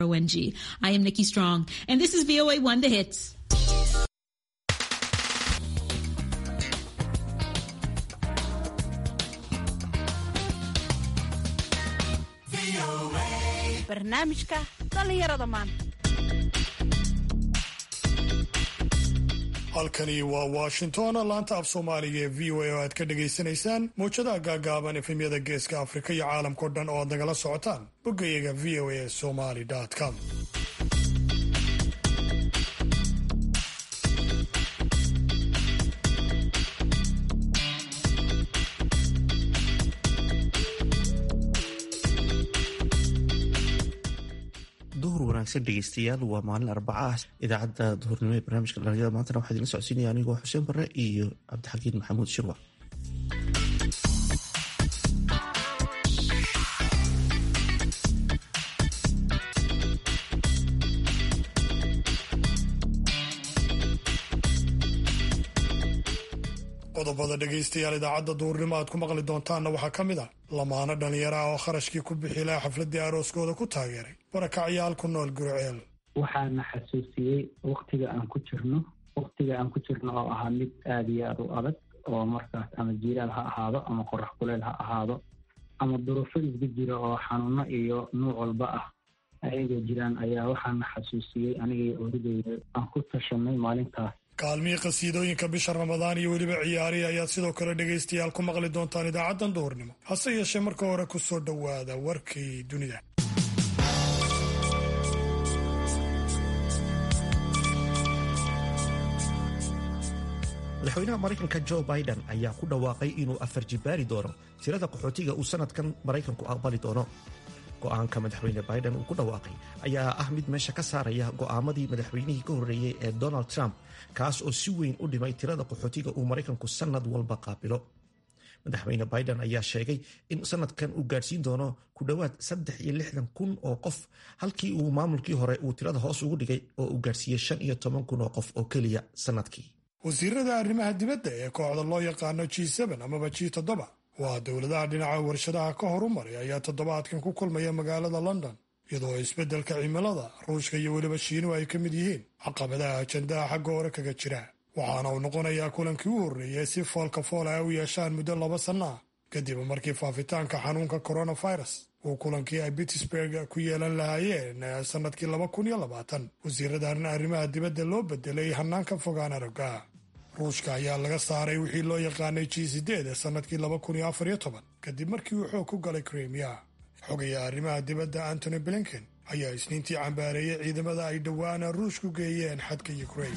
ONG. I am Nikki Strong, and this is VOA One The Hits. barnaamijka dhallinyarada maanta halkani waa washington laanta af soomaaliga ee v o a oo aad ka dhagaysanaysaan mawjadaha gaagaaban efemyada geeska afrika iyo caalamkao dhan oo aad nagala socotaan boggayaga v o a somali com duhur wanaagsan dhegeystayaal waa maalin arbaca ah idaacadda duhurnimo ee barnaamijka dhalinyarada maantana waxaa idinla socodsiinaya anigoo xuseen barre iyo cabdixakiin maxamuud shirwa qodobada dhegaystayaal idaacadda duhurnimo aad ku maqli doontaanna waxaa ka mid ah lamaano dhallinyaro ah oo kharashkii ku bixi laha xafladdii arooskooda ku taageeray barakacyaal ku nool guriceel waxaana xasuusiyey waktiga aan ku jirno waktiga aan ku jirno oo ahaa mid aada iyo aada u adag oo markaas ama jiiraal ha ahaado ama qorax kuleel ha ahaado ama duruufo isga jira oo xanuuno iyo nuuc walba ah ayagoo jiraan ayaa waxaana xasuusiyey anigay orideyda aan ku tashanay maalintaas kaalmihii qhasiidooyinka bisha ramadaan iyo weliba ciyaarihi ayaad sidoo kale dhegaystayaal ku maqli doontaan idaacaddan duhurnimo hase yeeshee marka hore ku soo dhowaada warkii dunida madaxweynaha maraykanka jo biden ayaa ku dhawaaqay inuu afar jibaari doono tirada qaxootiga uu sanadkan maraykanku aqbali doono go-aanka madaxweyne biden uu ku dhawaaqay ayaa ah mid meesha ka saaraya go'aamadii madaxweynihii ka horreeyey ee donald trump kaas oo si weyn u dhimay tirada qaxootiga uu maraykanku sanad walba qaabilo madaxweyne biden ayaa sheegay in sanadkan uu gaadhsiin doono ku dhowaad saddex iyo lixdan kun oo qof halkii uu maamulkii hore uu tirada hoos ugu dhigay oo uu gaadhsiiyey shan iyo toban kun oo qof oo keliya sanadkii wasiirada arrimaha dibadda ee kooxda loo yaqaano g amaba g toddoba waa dowladaha dhinaca warshadaha ka horumaray ayaa toddobaadkan ku kulmaya magaalada london iyadoo isbeddelka cimilada ruushka iyo weliba shiinuhu ay ka mid yihiin caqabadaha ajandaha xagga hore kaga jira waxaana uu noqonayaa kulankii u horreeyey si foolka fool ay u yeeshaan muddo laba sanno ah kadib markii faafitaanka xanuunka coronavirus uu kulankii ay pittsburg ku yeelan lahaayeen sannadkii laba kun iyo labaatan wasiiradan arrimaha dibadda loo bedelay hanaanka fogaan aragga ruushka ayaa laga saaray wixii loo yaqaanay g sideed ee sannadkii laba kun iyo afar iyo toban kadib markii uu xoog ku galay krimiya xogaya arrimaha dibadda antony blinken ayaa isniintii cambaareeyey ciidamada ay dhowaana ruushku geeyeen xadka ukrain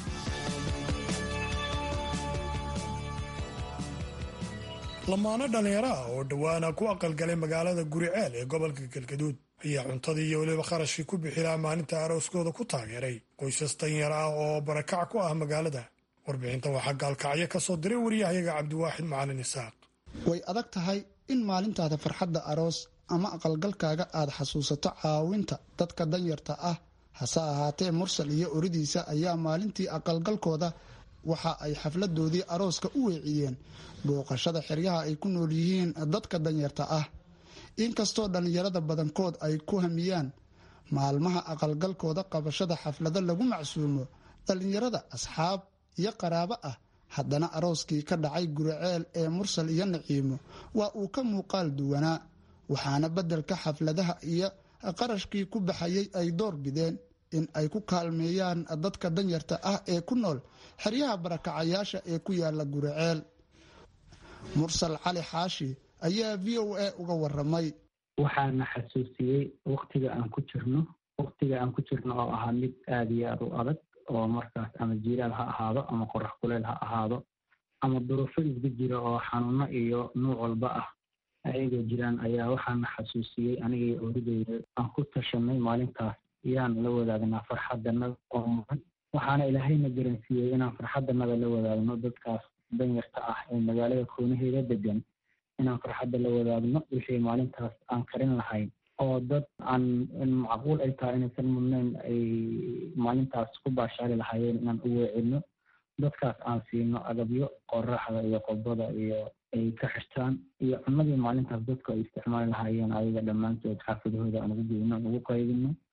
lamaano dhallinyaro ah oo dhowaana ku aqalgalay magaalada guriceel ee gobolka galgaduud ayaa cuntadii iyo weliba kharashkii ku bixilaha maalinta arooskooda ku taageeray qoysas danyar ah oo barakac ku ah magaalada warbixintan waxaa gaalkacyo ka soo diray waryahayaga cabdiwaaxid macalin isaaq way adag tahay in maalintaada farxadda aroos ama aqalgalkaaga aad xasuusato caawinta dadka danyarta ah hase ahaatee mursal iyo oridiisa ayaa maalintii aqalgalkooda waxa ay xafladoodii arooska u weeciyeen booqashada xeryaha ay ku nool yihiin dadka danyarta ah inkastoo dhallinyarada badankood ay ku hamiyaan maalmaha aqalgalkooda qabashada xaflado lagu macsuumo dhallinyarada asxaab iyo qaraabo ah haddana arooskii ka dhacay guriceel ee mursal iyo naciimo waa uu ka muuqaal duwanaa waxaana beddelka xafladaha iyo qarashkii ku baxayay ay door bideen in ay ku kaalmeeyaan dadka danyarta ah ee ku nool xeryaha barakacayaasha ee ku yaala guriceel mursal cali xaashi ayaa v o a uga waramay waxaana xasuusiyey waktiga aan ku jirno waktiga aan ku jirno oo ahaa mid aada iyo aada u adag oo markaas ama jiiraal ha ahaado ama qorax kuleel ha ahaado ama duruufo isga jira oo xanuuno iyo nuuc walba ah ayagoo jiraan ayaa waxaana xasuusiyey anigay orideyda aan ku tashanay maalintaas yaan la wadaagnaa farxaddanada oo mudan waxaana ilaahayna garansiiyey inaan farxaddanada la wadaagno dadkaas danyarta ah ee magaalada koonaheeda degan inaan farxadda la wadaagno wixii maalintaas aan karin lahayn oo dad aan macquul ay tahay inaysan mudnayn ay maalintaas ku baashaali lahaayeen inaan u weecino dadkaas aan siino agabyo qoraxda iyo qobada iyo ay ka xirtaan iyo cunadii maalintaas dadku ay isticmaali lahaayeen ayaga dhammaantood xaafadahooda aan ugu geyno aan ugu qaybino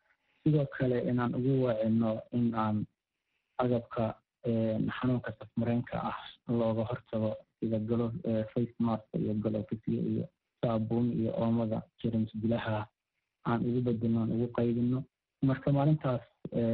sidoo kale inaan ugu waacino in aan agabka xanuunka safmareenka ah looga hortago sida galo face mask iyo galofisyo iyo saabuun iyo oomada jerms bilaha aan ugu bedelno aan ugu qaybino marka maalintaas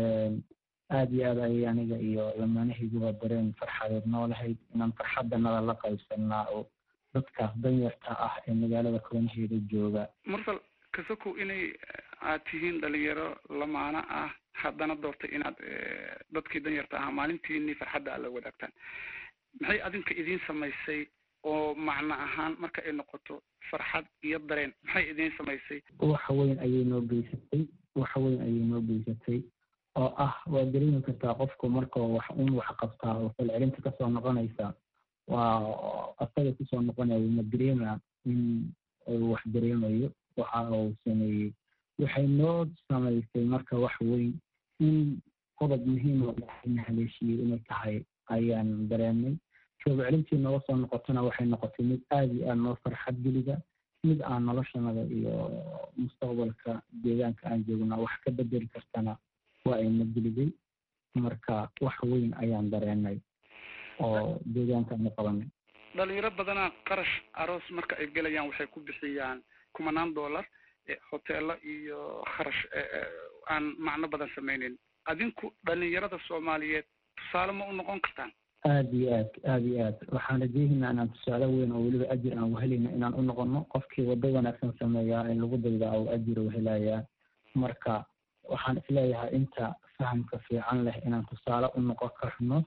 aada iyo aad ayay aniga iyo lamaanahayguba dareen farxadeed noolahayd inaan farxadanada la qaybsanaa oo dadkaas danyarta ah ee magaalada koonaheeda jooga mursal kasokow inay aad tihiin dhalinyaro lamaano ah haddana doortay inaad dadkii danyarta ahaa maalintiini farxadda aad la wadaagtaan maxay adinka idiin samaysay oo macno ahaan marka ay noqoto farxad iyo dareen maxay idiin samaysay waxa weyn ayay noo geysatay waxa weyn ayay noo geysatay oo ah waa dareemi kartaa qofku marka wax un wax qabtaa oo falcelinta kasoo noqonaysa waa asaga kusoo noqonayo ma dareema in uu wax dareemayo waxa uu sameeyey waxay noo samaysay marka wax weyn in qodob muhiim oo ilaahayna haleeshiyey inay tahay ayaan dareemay jooga celintii nooga soo noqotona waxay noqotay mid aada iyo aada noo farxad geliga mid aan noloshanada iyo mustaqbalka deegaanka aan joogna wax ka bedeli kartana waa ayna geliday marka wax weyn ayaan dareenay oo deegaanka aanu qabanay dhalinyaro badanaa qarash aroos marka ay gelayaan waxay ku bixiyaan kumanaan dollar hoteelo iyo kharash aan macno badan sameyneyn adinku dhalinyarada soomaaliyeed tusaale ma u noqon kartaan aada iyo aad aada iyo aad waxaan rajeehaynaa inaan tusaale weyn oo weliba ajir aan wahelayna inaan u noqono qofkii waddo wanaagsan sameeyaa in lagu daydaa oo ajir wahelayaa marka waxaan isleeyahay inta fahamka fiican leh inaan tusaale u noqon karno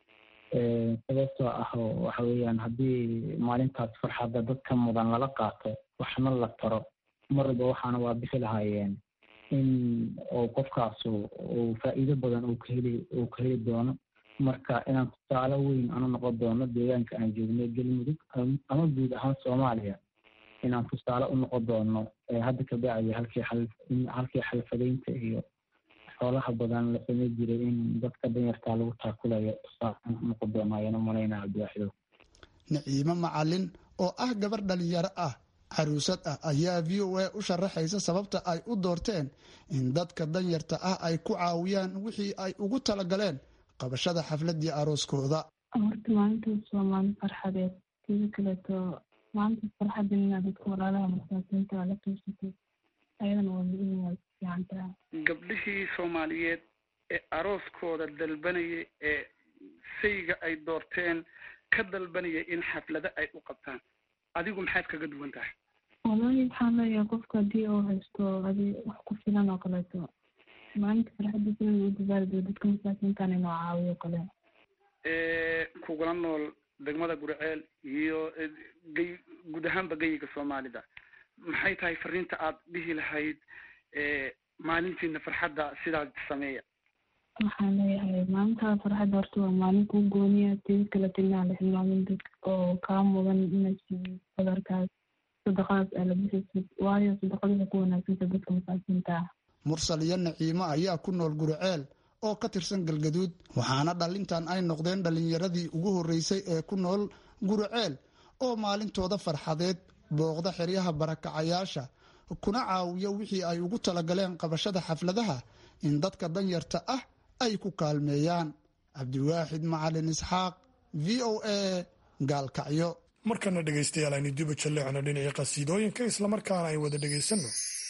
sababtoo ah waxa weeyaan haddii maalintaas farxadda dadka mudan lala qaato waxna la taro mar walba waxaana waa bixi lahaayeen in uu qofkaasu uu faa'iido badan uu ka heli uu ka heli doono marka inaan tusaale weyn aanu noqon doono deegaanka aan joognay galmudug ama guud ahaan soomaaliya inaan tusaale u noqon doono hadda ka bacdi halkii xal halkii xalfadaynta iyo xoolaha badan la samey jiray in dadka danyartaa lagu taakulayo tusaale noqon doono ayaan u malaynaa cabdiwaaxidow naciimo macalin oo ah gabar dhalinyaro ah caruusad ah ayaa v o a u sharaxaysa sababta ay u doorteen in dadka danyarta ah ay ku caawiyaan wixii ay ugu talagaleen qabashada xafladii arooskooda horta maalintaas waa maalin farxadeed sida kaleeto maalintaas farxadin inaad dadka walaalaha masaakiinta la qiibsatay ayadana waa muhiim waa fiican tahay gabdhihii soomaaliyeed ee arooskooda dalbanayay ee sayga ay doorteen ka dalbanayay in xaflado ay u qabtaan adigu maxaad kaga duwan tahay walahi waxaan leeyahay qofka haddii uu haysto adi wax ku filan oo kaleeto maalinta farxadiisa in uu dabaaldego dadka masaakiintan inuu caawiyo kale kugula nool degmada guriceel iyo gey guud ahaanba geyiga soomaalida maxay tahay fariinta aad dhihi lahayd maalintiina farxadda sidaas sameeya waxaan leeyahay maalintaa farxadda horta waa maalin kuu gooniya tidi kaleto inaan la hilmaamin dadka oo kaa mudan inay siiyo badarkaas sadaqadaas aa la bixaysid waayo sadaqada waxay ku wanaagsanta dadka masaakiinta ah mursal iyo naciimo ayaa ku nool guriceel oo ka tirsan galgaduud waxaana dhalintan ay noqdeen dhallinyaradii ugu horreysay ee ku nool guriceel oo maalintooda farxadeed booqda xeryaha barakacayaasha kuna caawiyo wixii ay ugu talagaleen qabashada xafladaha in dadka danyarta ah ay ku kaalmeeyaan cabdiwaaxid macalin isxaaq v o a gaalkacyo markana dhegaystayaal aynu dibu jalleecno dhinacii qasiidooyinka islamarkaana ay wada dhegaysanno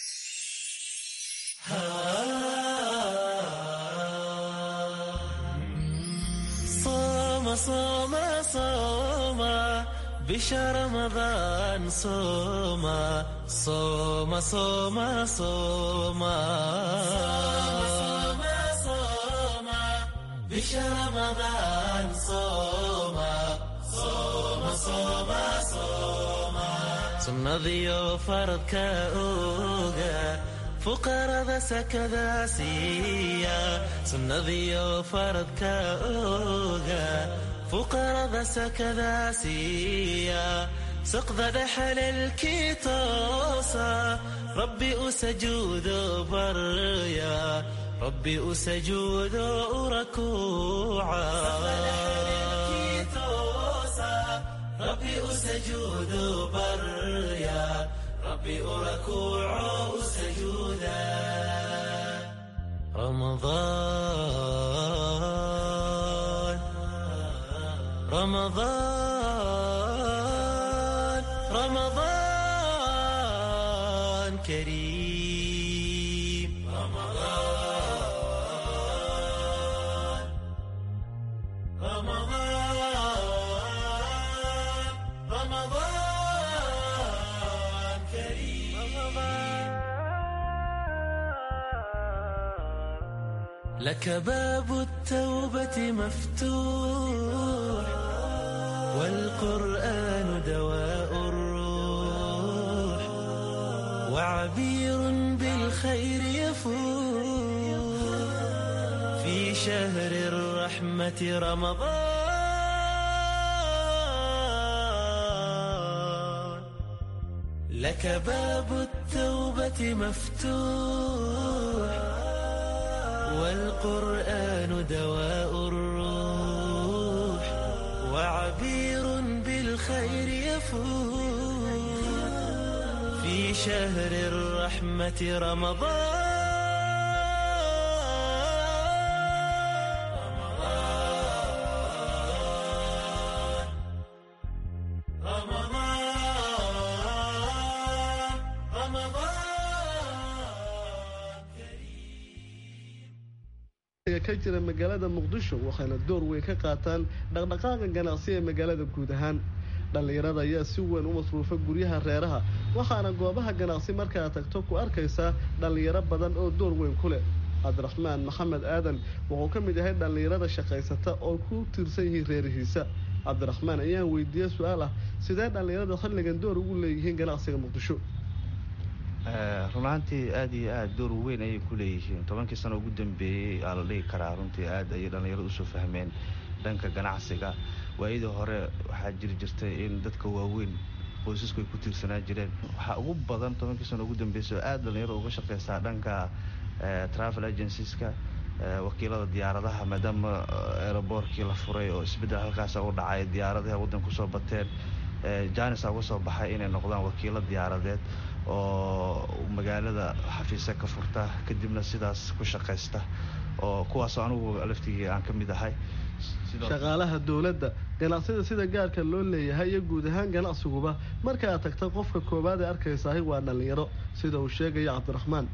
صوم صوم بشهر رمضان صوم صوم صوم صوم صوم صوم بشهر رمضان صوم صوم صوم صوم sunnadiyo faradka oga fuqarada sakada siiya sunnadiyo faradka oga fuqarada sakada siiya saqda dhexalelkii toosa rabbi u sajuudo barya rabbi u sajuudo u rakuuca rabbi u sajuudo barya rabbi u rakuuco u sajuuda رمضان رمضان رمضان كريم رمضان رمضان رمضان كريم لك باب التوبة مفتوح والقرآن دواء الروح وعبير بالخير يفوح في شهر الرحمة رمضان لك باب التوبة مفتوح والقرآن دواء الروح وعبير بالخير يفوح في شهر الرحمة رمضان رمضان رمضان ka jira magaalada muqdisho waxayna door weyn ka qaataan dhaqdhaqaaqa ganacsi ee magaalada guud ahaan dhallinyarada ayaa si weyn u masruufa guryaha reeraha waxaana goobaha ganacsi markaa tagto ku arkaysaa dhallinyaro badan oo door weyn ku leh cabdiraxmaan maxamed aadan wuxuu ka mid yahay dhallinyarada shaqaysata oo ku tiirsan yihiin reerihiisa cabdiraxmaan ayaan weydiiyey su-aal ah sidee dhallinyarada xilligan door ugu leeyihiin ganacsiga muqdisho run ahaantii aad iyo aad door weyn ayay ku leeyihiin tobankii sano ugu dambeeyey aa la dhigi karaa runtii aad ayay dhallinyaradu usoo fahmeen dhanka ganacsiga waayadii hore waxaa jiri jirtay in dadka waaweyn qoysasku ay ku tiirsanaa jireen waxaa ugu badan tobankii sano ugu dambeysay oo aad dhallinyaradu uga shaqeysaa dhanka travel agencies-ka wakiilada diyaaradaha maadaama aeroboortkii la furay oo isbeddel halkaasa u dhacay diyaaradaha waddanka kusoo bateen janisa uga soo baxay inay noqdaan wakiilo diyaaradeed oo magaalada xafiisa ka furta kadibna sidaas ku shaqaysta oo kuwaasoo anigu laftigii aan ka mid ahay shaqaalaha dowladda ganacsida sida gaarka loo leeyahay iyo guud ahaan ganacsiguba marka aad tagta qofka koowaad ee arkaysahay waa dhallinyaro sida uu sheegaya cabdiraxmaan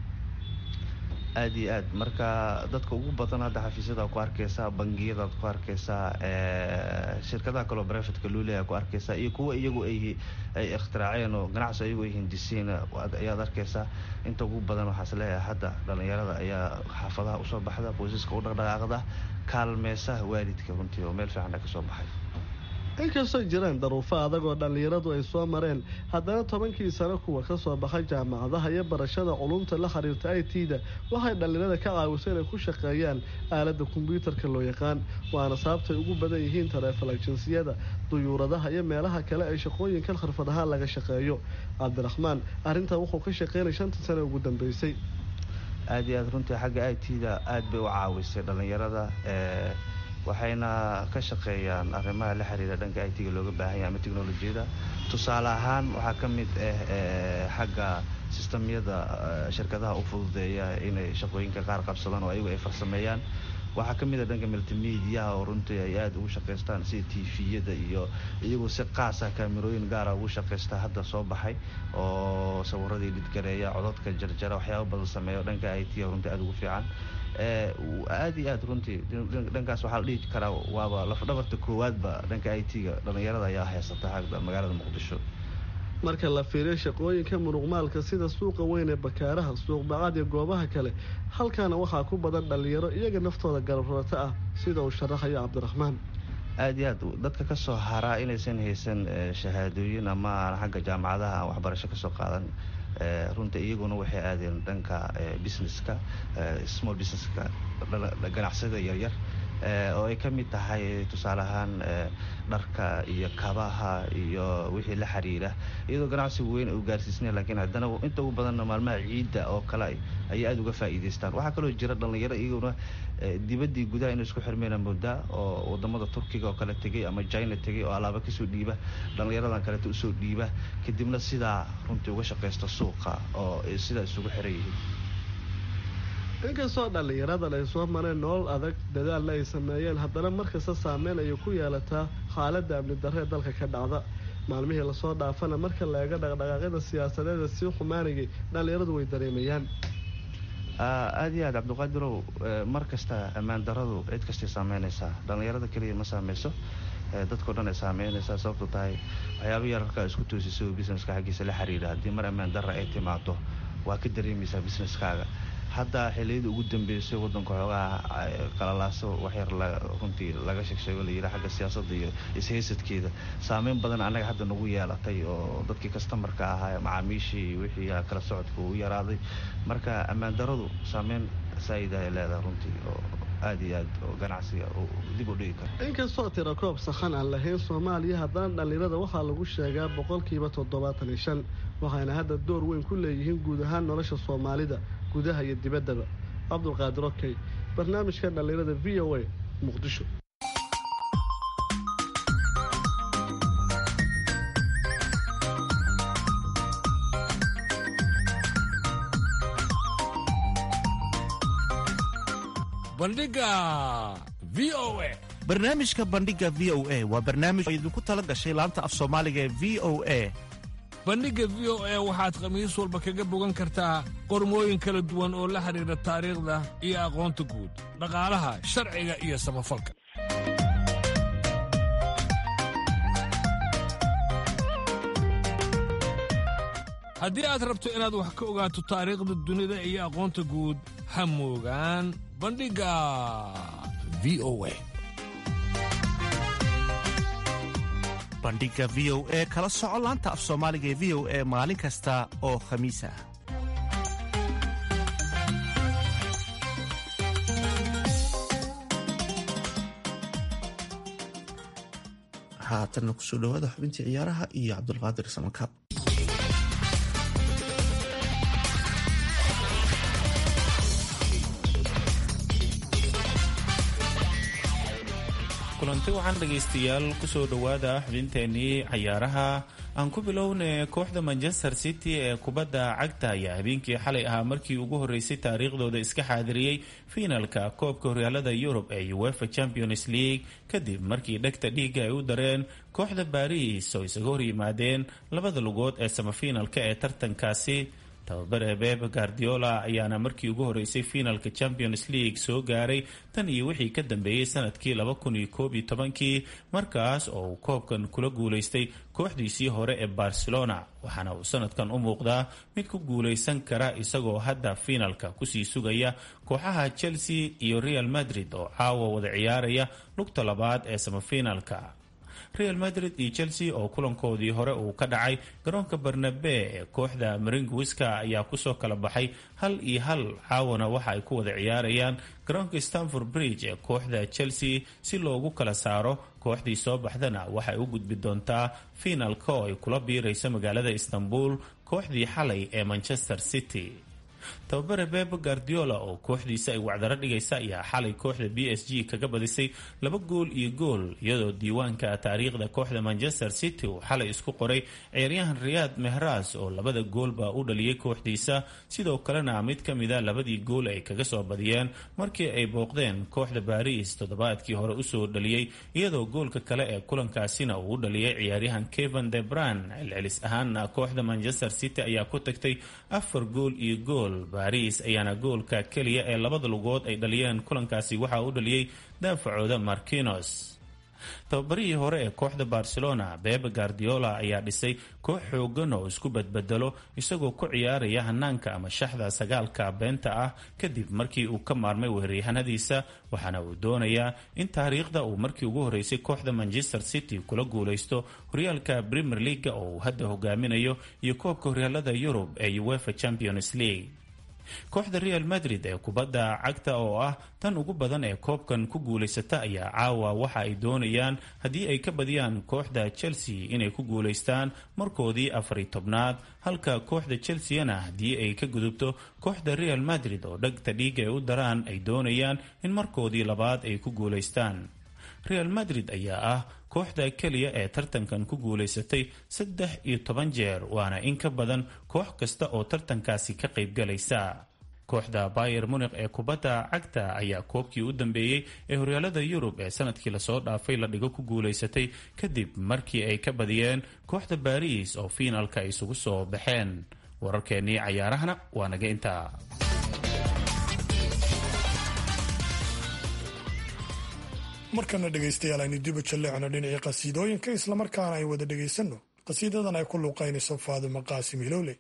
aad iyo aad marka dadka ugu badan hadda xafiisyada ku arkaysaa bangiyadaad ku arkaysaa shirkadaha kaleo brevetka luuleya ku arkaysaa iyo kuwa iyagu ay ay ikhtiraaceen oo ganacsi iyagu ay hindisiin ayaad arkaysaa inta ugu badan waxaas leeyahay hadda dhallinyarada ayaa xaafadaha usoo baxda qoysaska u dhaqdhaqaaqda kaalmeysa waalidka runtii oo meel fiican ka soo baxay inkastoo jiraan daruufo adag oo dhallinyaradu ay soo mareen haddana tobankii sano kuwa ka soo baxay jaamacadaha iyo barashada culumta la xiriirta i t da waxay dhallinyarada ka caawisay inay ku shaqeeyaan aaladda kombyuutarka loo yaqaan waana sababtay ugu badan yihiin taleefal ajinsiyada duyuuradaha iyo meelaha kale ay shaqooyinkan khirfad ahaan laga shaqeeyo cabdiraxmaan arrintan wuxuu ka shaqeynay shantii sano ugu dambeysay aad iyo aad runtii xagga i t da aad bay u caawisay dhallinyarada waxayna ka shaqeeyaan arrimaha la xiriira dhanka i t-ga looga baahan yahay ama technolojiyada tusaale ahaan waxaa ka mid ah xagga sistamyada shirkadaha u fududeeya inay shaqooyinka qaar qabsadaan oo ayagu ay farsameeyaan waxaa ka mid a dhanka multimediaha oo runtii ay aada ugu shaqaystaan sida tviyada iyo iyagoo si qaasa kaamirooyin gaara ugu shaqaysta hadda soo baxay oo sawiradii dhidgareeya codadka jarjara waxyaaba badan sameeya dhanka i t runtii aada ugu fiican aada iyo aad runtii dhankaas waxaa la dhihi karaa waaba lafdhabarta koowaadba dhanka i t-ga dhallinyarada ayaa haysata hagda magaalada muqdisho marka la fiiriyo shaqooyinka muruqmaalka sida suuqa weyn ee bakaaraha suuq bacad iyo goobaha kale halkaana waxaa ku badan dhallinyaro iyaga naftooda garabrata ah sida uu sharaxayo cabdiraxmaan aada iyo aad dadka ka soo haraa inaysan haysan shahaadooyin ama aan xagga jaamacadaha aan waxbarasho kasoo qaadan runta iyaguna waxay aadeen dhanka businesska small businesska ganacsiyada yaryar oo ay ka mid tahay tusaale ahaan dharka iyo kabaha iyo wixii la xiriira iyadoo ganacsiga weyn uu gaarsiisnay laakiin haddana inta ugu badanna maalmaha ciidda oo kale ayay aada uga faa'iidaystaan waxaa kaloo jira dhallinyaro iyaguna dibaddii gudaha inay isku xirmeyna moodaa oo wadamada turkiga oo kale tegay ama china tegay oo alaaba kasoo dhiiba dhallinyaradan kaleeto usoo dhiiba kadibna sidaa runtii uga shaqaysta suuqa oo sidaa isugu xiran yihiin inkastoo dhallinyaradan ay soo mareen nolol adag dadaalna ay sameeyeen haddana markasta saameyn ayay ku yeelataa xaaladda amni darre ee dalka ka dhacda maalmihii lasoo dhaafana marka la eego dhaqdhaqaaqyada siyaasadeeda sii xumaanayay dhallinyaradu way dareemayaan aada iyo aad cabdiqaadirow mar kasta ammaan daradu cid kastay saameynaysaa dhallinyarada keliya ma saameyso dadkao dhan ay saameynaysaa sababto tahay waxyaaba yararkaa isku toosisa oo busineska xaggiisa la xiriira haddii mar ammaan darra ay timaado waa ka dareemaysaa busineskaaga hadda xiliyadii ugu dambeysay wadanka xoogaha qalalaaso waxyar runtii laga sheegsheego layidhi xagga siyaasadda iyo ishaysadkeeda saameyn badan annaga hadda nagu yeelatay oo dadkii kastamarka ahaa macaamiishii wixii kala socodka uu yaraaday marka ammaan daradu saameyn saa'id ay leedahay runtii oo aada iyo aad oo ganacsiga dib u dhigi karo inkastoo tira koob saxan aan lahayn soomaaliya haddana dhallinyarada waxaa lagu sheegaa boqolkiiba toddobaatan iyo shan waxayna hadda door weyn ku leeyihiin guud ahaan nolosha soomaalida gudaha iyo dibaddaba cabdulqaadir okey barnaamijka dhallinyarada v o a muqdisho bandhiga v o a barnaamijka bandhiga v o a waa barnaamij oo idinku tala gashay laanta af soomaaliga ee v o a bandhigga v o a waxaad khamiis walba kaga bogan kartaa qormooyin kala duwan oo la xidhiidha taariikhda iyo aqoonta guud dhaqaalaha sharciga iyo samafalka haddii aad rabto inaad wax ka ogaato taariikhda dunida iyo aqoonta guud ha moogaan bandhigga v o a bandhiga v o e kala soco laanta af soomaaliga ee v o e maalin kasta oo khamiis ah haatanna kusoo dhawaada xubintii ciyaaraha iyo cabdulqaadir samakaab kulanti waxaan dhegaystayaal kusoo dhowaada xubinteenii cayaaraha aan ku bilowna kooxda manchester city ee kubadda cagta ayaa habeenkii xalay ahaa markii ugu horeysay taariikhdooda iska xaadiriyey fiinalka koobka horyaalada yurub ee uefa champions league kadib markii dhegta dhiiga ay u dareen kooxda baris oo isaga horyimaadeen labada lugood ee samafiinalka ee tartankaasi tababare beb guardiola ayaana markii ugu horeysay fiinalka champions league soo gaaray tan iyo wixii ka dambeeyey sanadkii laba kun iyo koob iyo tobankii markaas oo uu koobkan kula guulaystay kooxdiisii hore ee barcelona waxaana uu sanadkan u muuqdaa mid ku guulaysan kara isagoo hadda fiinalka kusii sugaya kooxaha chelsea iyo real madrid oo caawa wada ciyaaraya lugta labaad ee samafiinalka real madrid iyo chelsea oo kulankoodii hore uu ka dhacay garoonka barnabe ee kooxda maringuiska ayaa kusoo kala baxay hal iyo hal caawana waxa ay ku wada ciyaarayaan garoonka stanford bridge ee kooxda chelsea si loogu kala saaro kooxdii soo baxdana waxay u gudbi doontaa fiinalka oo ay kula biirayso magaalada istanbul kooxdii xalay ee manchester city tababare bebe guardiola oo kooxdiisa ay wacdaro dhigaysa ayaa xalay kooxda b s g kaga badisay laba gool iyo gool iyadoo diiwaanka taariikhda kooxda manchester city uu xalay isku qoray ciyaaryahan riyaad mehras oo labada goolba u dhaliyay kooxdiisa sidoo kalena mid ka mida labadii gool ay kaga soo badiyeen markii ay booqdeen kooxda baris toddobaadkii hore usoo dhaliyey iyadoo goolka kale ee kulankaasina uu u dhaliyay ciyaaryahan kevan de bran celcelis ahaana kooxda manchester city ayaa ku tagtay afar gool iyo gool baris ayaana goolka keliya ee labada lugood ay dhaliyeen kulankaasi waxaa u dhaliyey daafacooda markinos tababarihii hore ee kooxda barcelona bebe guardiola ayaa dhisay koox xoogan oo isku badbedelo isagoo ku ciyaaraya hanaanka ama shaxda sagaalka beenta ah kadib markii uu ka maarmay weeraryahanadiisa waxaana uu doonayaa in taariikhda uu markii ugu horeysay kooxda manchester city kula guulaysto horyaalka premier leaga oo uu hadda hogaaminayo iyo koobka horyaalada yurub ee uefa champions league kooxda real madrid ee kubadda cagta oo ah tan ugu badan ee koobkan ku guulaysata ayaa caawa waxa ay doonayaan haddii ay ka badiyaan kooxda chelsea inay ku guulaystaan markoodii afari tobnaad halka kooxda chelseana haddii ay ka gudubto kooxda real madrid oo dhagta dhiiga ay u daraan ay doonayaan in markoodii labaad ay ku guulaystaan real madrid ayaa ah kooxda keliya ee tartankan ku guulaysatay saddex iyo toban jeer waana in ka badan koox kasta oo tartankaasi ka qaybgalaysa kooxda bayer munikh ee kubadda cagta ayaa koobkii u dambeeyey ee horyaalada yurub ee sanadkii lasoo dhaafay la dhigo ku guulaysatay kadib markii ay ka badiyeen kooxda baris oo fiinalka ay isugu soo baxeen wararkeennii cayaarahana waa naga intaa markana dhegaystayaal aynu dibu jalleecno dhinacii qasiidooyinka islamarkaana ay wada dhegaysanno qasiidadan ay ku luuqaynayso faadimo qaasim hilowle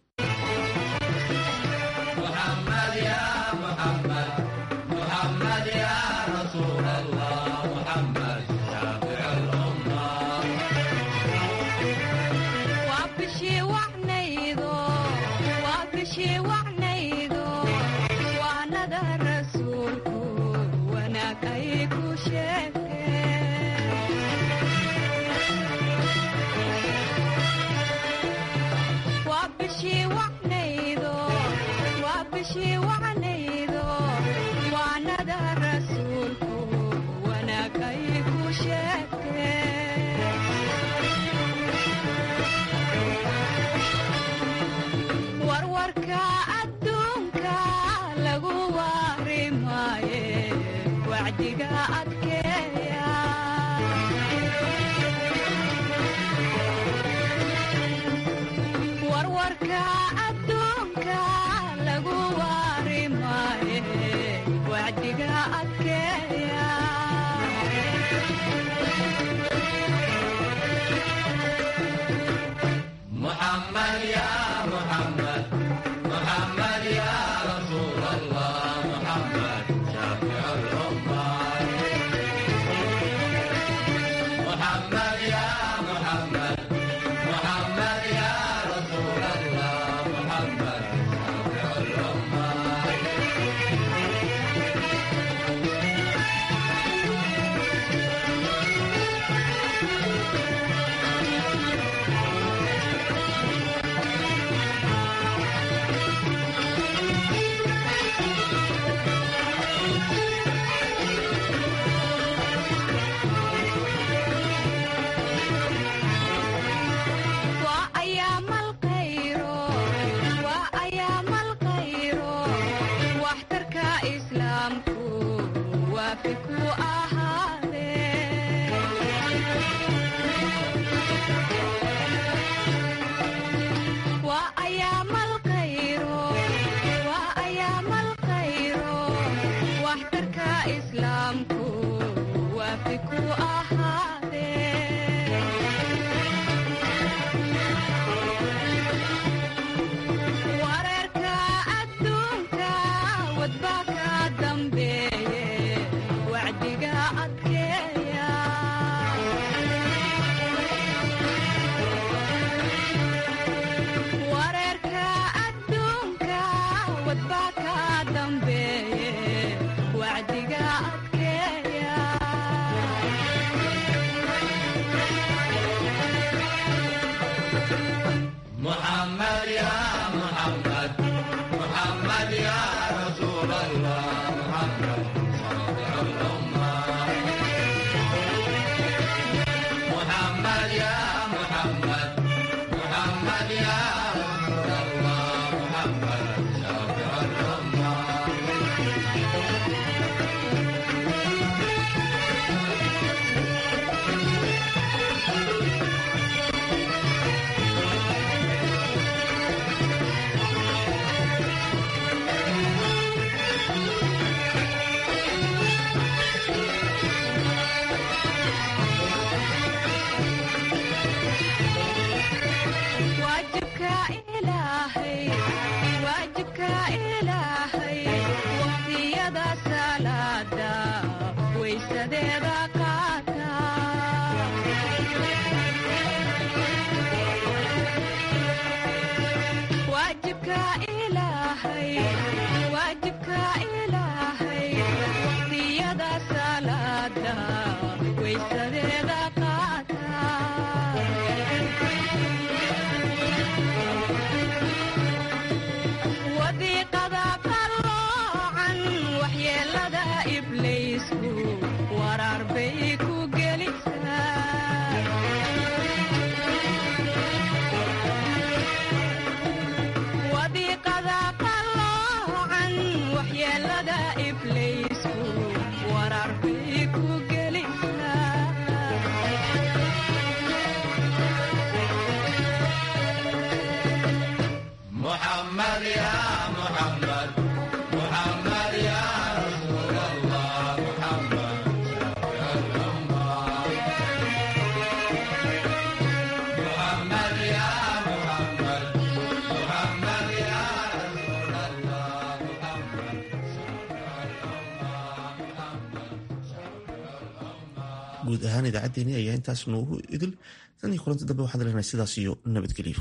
guud ahaan idaacaddeenii ayaa intaas noogu idil tan iyo kulanti dambe waxaan leenahay sidaas iyo nabadgelyo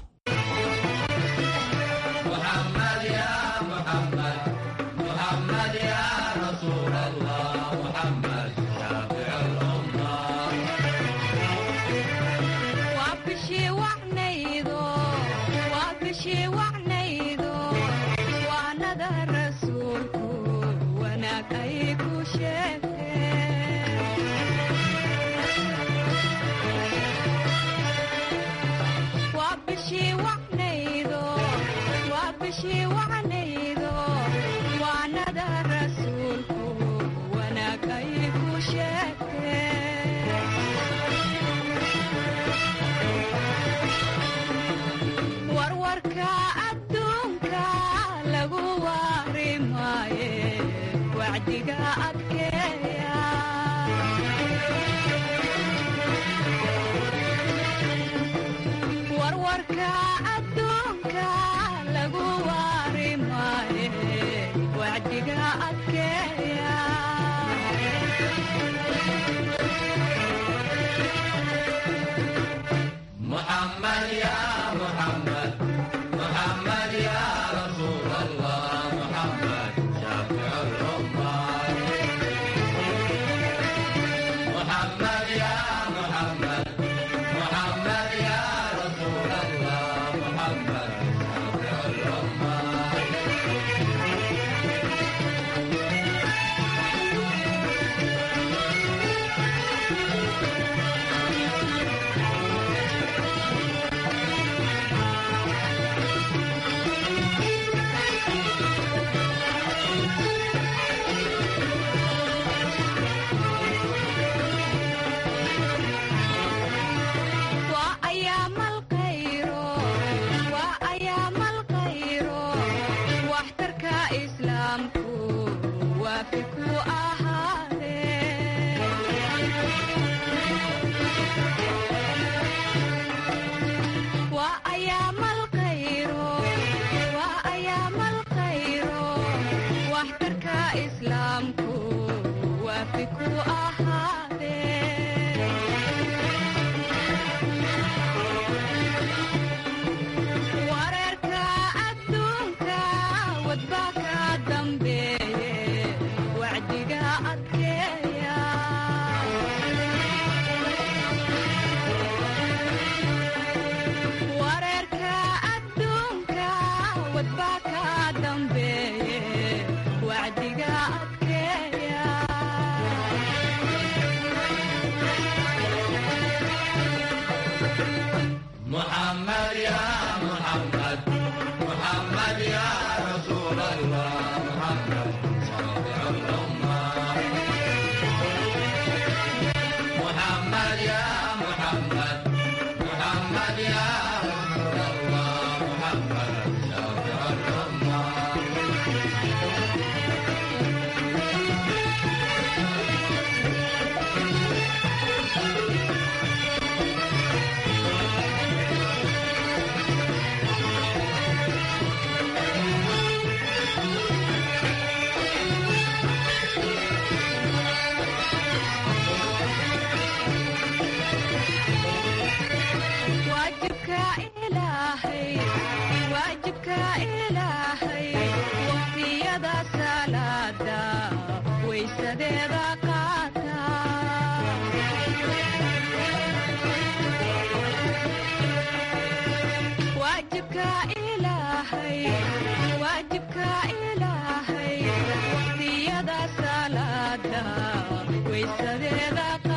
waqtiyada salaada waysadeeda